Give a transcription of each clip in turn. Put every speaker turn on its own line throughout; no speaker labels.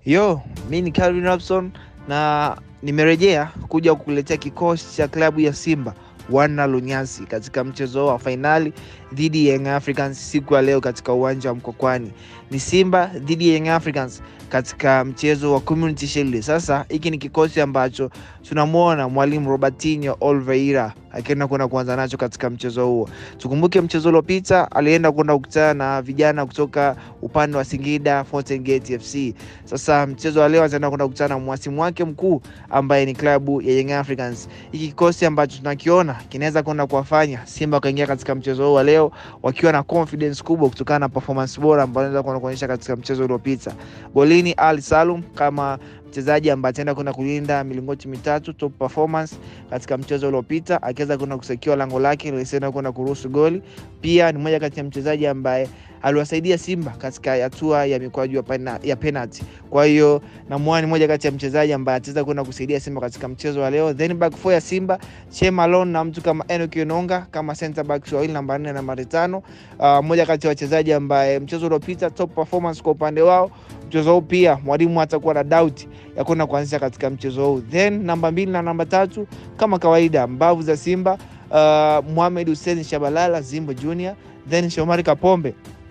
Yo, mi ni Calvin Robson na nimerejea kuja kukuletea kikosi cha klabu ya Simba wana Lunyasi katika mchezo wa fainali dhidi ya Young Africans siku ya leo katika uwanja wa Mkokwani. Ni Simba dhidi ya Young Africans katika mchezo wa Community Shield. Sasa hiki ni kikosi ambacho tunamwona mwalimu Robertinho Oliveira akienda kwenda kuanza nacho katika mchezo huo. Tukumbuke mchezo uliopita alienda kwenda kukutana na vijana kutoka upande wa Singida Fountain Gate FC. Sasa mchezo wa leo ataenda kwenda kukutana na mwasimu wake mkuu ambaye ni klabu ya Young Africans. Hiki kikosi ambacho tunakiona kinaweza kwenda kuwafanya Simba wakaingia katika mchezo huu wa leo wakiwa na confidence kubwa kutokana na performance bora ambayo anaweza kwenda kuonyesha katika mchezo uliopita. Golini Ali Salum kama mchezaji ambaye ataenda kwenda kulinda milingoti mitatu top performance katika mchezo uliopita, akiweza kwenda kusekiwa lango lake lisienda kwenda kuruhusu goli. Pia ni mmoja kati ya mchezaji ambaye aliwasaidia Simba katika hatua ya mikwaju ya penalty. Kwa hiyo namuona ni mmoja kati ya mchezaji ambaye ataweza kwenda kusaidia Simba katika mchezo wa leo. Then back four ya Simba Chema Alon na mtu kama Enock Enonga kama center back wawili namba 4 na namba 5. Uh, mmoja kati ya wachezaji ambaye mchezo uliopita top performance kwa upande wao. Mchezo huu pia mwalimu atakuwa na doubt ya kwenda kuanzisha katika mchezo huu. Then namba mbili na namba tatu kama kawaida mbavu za Simba uh, Mohamed Hussein Shabalala Zimbo Junior, then Shomari Kapombe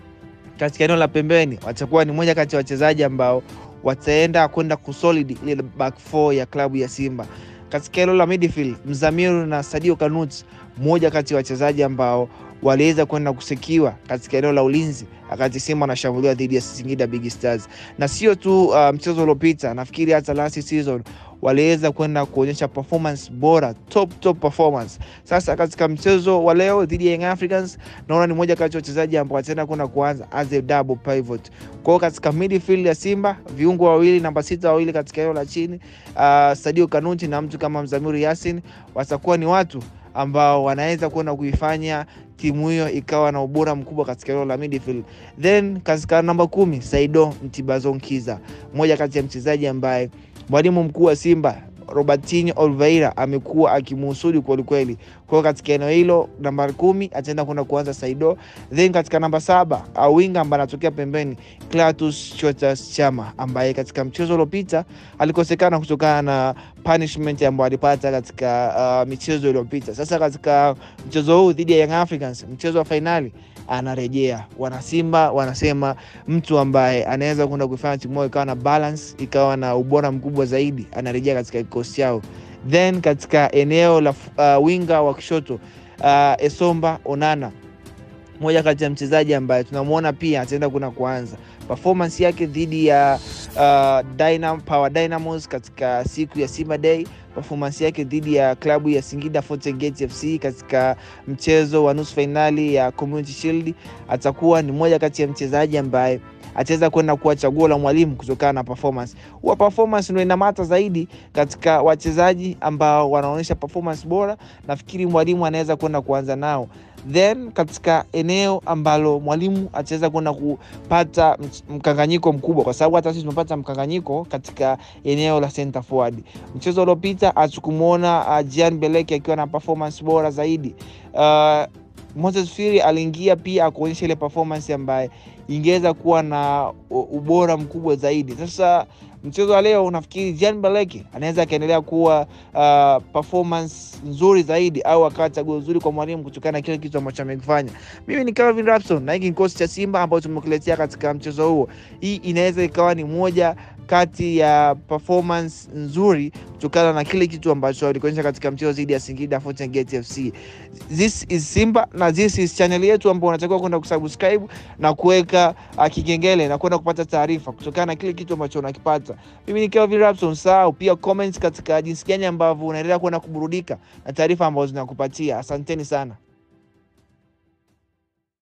katika eneo la pembeni watakuwa ni moja kati ya wachezaji ambao wataenda kwenda kusolid ile back four ya klabu ya Simba. Katika eneo la midfield Mzamiru na Sadio Kanut, mmoja kati ya wachezaji ambao waliweza kwenda kusekiwa katika eneo la ulinzi wakati Simba anashambuliwa dhidi ya Singida Big Stars. Na sio tu uh, mchezo uliopita, nafikiri hata last season waliweza kwenda kuonyesha performance bora, top top performance. Sasa katika mchezo wa leo dhidi ya Young Africans, naona ni moja kati ya wachezaji ambao wataenda kwenda kuanza as a double pivot. Kwa hiyo katika midfield ya Simba, viungo wawili, namba sita wawili katika eneo la chini, uh, Sadio Kanuti na mtu kama Mzamiru Yasin watakuwa ni watu ambao wanaweza kwenda kuifanya timu hiyo ikawa na ubora mkubwa katika eneo la midfield. Then katika namba kumi Saido Mtibazonkiza, mmoja kati ya mchezaji ambaye mwalimu mkuu wa Simba Robertinho Oliveira amekuwa akimuhusudi kwelikweli. Kwa hiyo katika eneo hilo namba kumi ataenda kwenda kuanza Saido, then katika namba saba awinga ambaye anatokea pembeni Clatous Chotas Chama ambaye katika mchezo uliopita alikosekana kutokana na punishment ambayo alipata katika uh, michezo iliyopita. Sasa katika mchezo huu dhidi ya Young Africans, mchezo wa fainali anarejea. Wanasimba wanasema mtu ambaye anaweza kwenda kuifanya timu yao ikawa na balance, ikawa na ubora mkubwa zaidi, anarejea katika kikosi chao. Then katika eneo la uh, winga wa kushoto uh, Esomba Onana, moja kati ya mchezaji ambaye tunamwona pia ataenda kuna kuanza performance yake dhidi ya uh, Dynam, Power Dynamos katika siku ya Simba Day performance yake dhidi ya klabu ya Singida Fountain Gate FC katika mchezo wa nusu fainali ya Community Shield, atakuwa ni mmoja kati ya mchezaji ambaye ataweza kwenda kuwa chaguo la mwalimu kutokana na performance. Huwa performance ndio inamata zaidi katika wachezaji ambao wanaonyesha performance bora, nafikiri mwalimu anaweza kwenda kuanza nao then katika eneo ambalo mwalimu ataweza kwenda kupata mkanganyiko mkubwa, kwa sababu hata sisi tumepata mkanganyiko katika eneo la center forward. Mchezo uliopita hatukumwona uh, Jean Beleke akiwa na performance bora zaidi. Uh, Moses Firi aliingia pia akuonyesha ile performance ambaye ingeweza kuwa na ubora mkubwa zaidi. Sasa mchezo wa leo nafikiri Jean Baleke anaweza akaendelea kuwa uh, performance nzuri zaidi au akawa chaguo nzuri kwa mwalimu kutokana na kile kitu ambacho amekifanya. Mimi ni Calvin Rapson na hiki kikosi cha Simba ambacho tumekuletea katika mchezo huo. Hii inaweza ikawa ni moja kati ya performance nzuri kutokana na kile kitu ambacho alikuonyesha katika mchezo dhidi ya Singida Fountain Gate FC. This is Simba na this is channel yetu ambayo unatakiwa kwenda kusubscribe na kuweka uh, kigengele na kwenda kupata taarifa kutokana na kile kitu ambacho unakipata. Mimi ni Kelvin Rapson, sahau pia comments katika jinsi gani ambavyo unaendelea kwenda kuburudika na taarifa ambazo zinakupatia. Asanteni sana.